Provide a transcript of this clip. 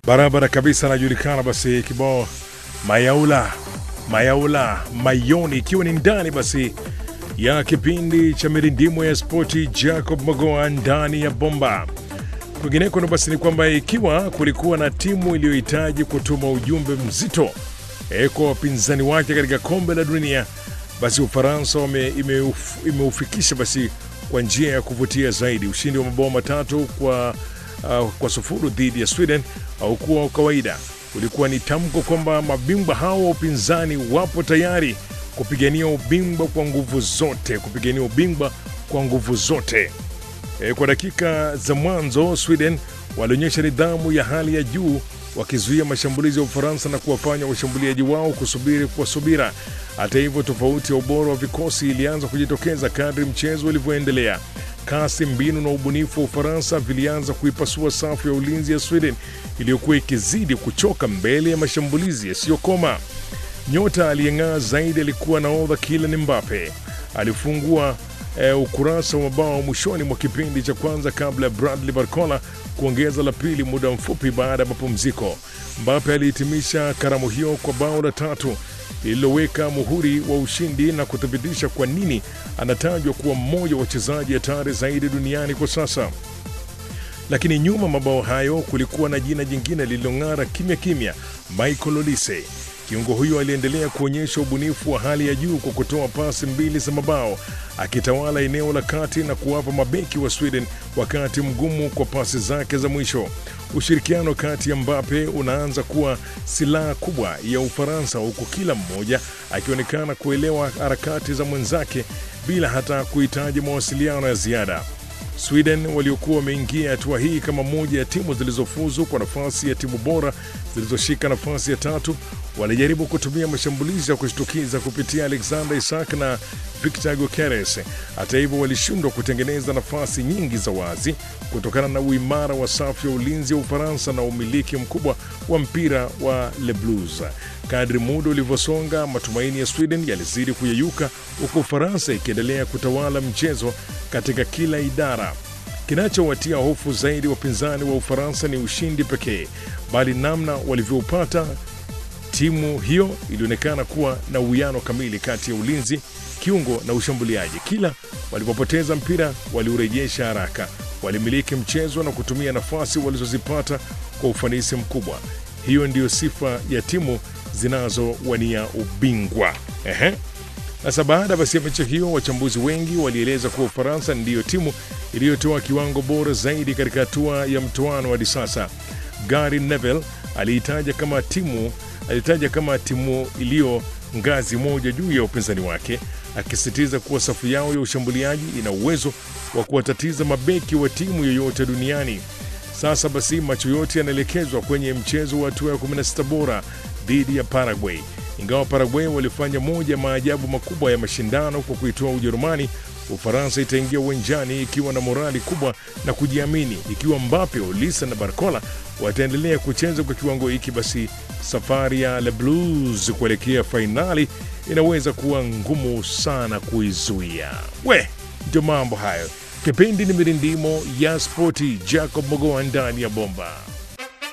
barabara kabisa, anajulikana basi kibao Mayaula Mayaula Mayoni, ikiwa ni ndani basi ya kipindi cha mirindimo ya spoti, Jacob Magoa ndani ya bomba. Kwingineko basi ni kwamba ikiwa kulikuwa na timu iliyohitaji kutuma ujumbe mzito e, kwa wapinzani wake katika kombe la dunia, basi Ufaransa imeuf, imeufikisha basi kwa njia ya kuvutia zaidi. Ushindi wa mabao matatu kwa, uh, kwa sufuru dhidi ya Sweden haukuwa wa kawaida. Ulikuwa ni tamko kwamba mabingwa hao wa upinzani wapo tayari kupigania ubingwa kwa nguvu zote, kupigania ubingwa kwa nguvu zote. E, kwa dakika za mwanzo Sweden walionyesha nidhamu ya hali ya juu wakizuia mashambulizi ya Ufaransa na kuwafanya washambuliaji wao kusubiri kwa subira. Hata hivyo, tofauti ya ubora wa vikosi ilianza kujitokeza kadri mchezo ulivyoendelea. Kasi, mbinu na ubunifu wa Ufaransa vilianza kuipasua safu ya ulinzi ya Sweden iliyokuwa ikizidi kuchoka mbele ya mashambulizi yasiyokoma. Nyota aliyeng'aa zaidi alikuwa nahodha Kylian Mbappe. Alifungua e, ukurasa wa mabao mwishoni mwa kipindi cha kwanza kabla ya Bradley Barcola kuongeza la pili muda mfupi baada ya mapumziko. Mbappe alihitimisha karamu hiyo kwa bao la tatu lililoweka muhuri wa ushindi na kuthibitisha kwa nini anatajwa kuwa mmoja wa wachezaji hatari zaidi duniani kwa sasa. Lakini nyuma mabao hayo kulikuwa na jina jingine lililong'ara kimya kimya, Michael Olise. Kiungo huyo aliendelea kuonyesha ubunifu wa hali ya juu kwa kutoa pasi mbili za mabao, akitawala eneo la kati na kuwapa mabeki wa Sweden wakati mgumu kwa pasi zake za mwisho. Ushirikiano kati ya Mbappe unaanza kuwa silaha kubwa ya Ufaransa, huku kila mmoja akionekana kuelewa harakati za mwenzake bila hata kuhitaji mawasiliano ya ziada. Sweden waliokuwa wameingia hatua hii kama moja ya timu zilizofuzu kwa nafasi ya timu bora zilizoshika nafasi ya tatu walijaribu kutumia mashambulizi ya kushtukiza kupitia Alexander Isak na Victor Gyökeres. Hata hivyo, walishindwa kutengeneza nafasi nyingi za wazi kutokana na uimara wa safu ya ulinzi wa Ufaransa na umiliki mkubwa wa mpira wa Le Blues. Kadri muda ulivyosonga, matumaini ya Sweden yalizidi kuyeyuka, huku Ufaransa ikiendelea kutawala mchezo katika kila idara. Kinachowatia hofu zaidi wapinzani wa Ufaransa ni ushindi pekee, bali namna walivyoupata. Timu hiyo ilionekana kuwa na uwiano kamili kati ya ulinzi, kiungo na ushambuliaji. Kila walipopoteza mpira waliurejesha haraka, walimiliki mchezo na kutumia nafasi walizozipata kwa ufanisi mkubwa. Hiyo ndiyo sifa ya timu zinazowania ubingwa. Ehe. Sasa baada basi ya mechi hiyo, wachambuzi wengi walieleza kuwa Ufaransa ndiyo timu iliyotoa kiwango bora zaidi katika hatua ya mtoano hadi sasa. Gary Neville aliitaja kama timu alitaja kama timu iliyo ngazi moja juu ya upinzani wake, akisisitiza kuwa safu yao ya ushambuliaji ina uwezo wa kuwatatiza mabeki wa timu yoyote duniani. Sasa basi macho yote yanaelekezwa kwenye mchezo wa hatua ya 16 bora dhidi ya Paraguay. Ingawa Paraguay walifanya moja ya maajabu makubwa ya mashindano kwa kuitoa Ujerumani, Ufaransa itaingia uwanjani ikiwa na morali kubwa na kujiamini. Ikiwa Mbappe, Olisa na Barcola wataendelea kucheza kwa kiwango hiki, basi safari ya Le Blues kuelekea fainali inaweza kuwa ngumu sana kuizuia. We, ndio mambo hayo. Kipindi ni mirindimo ya spoti. Jacob Mogoa ndani ya bomba.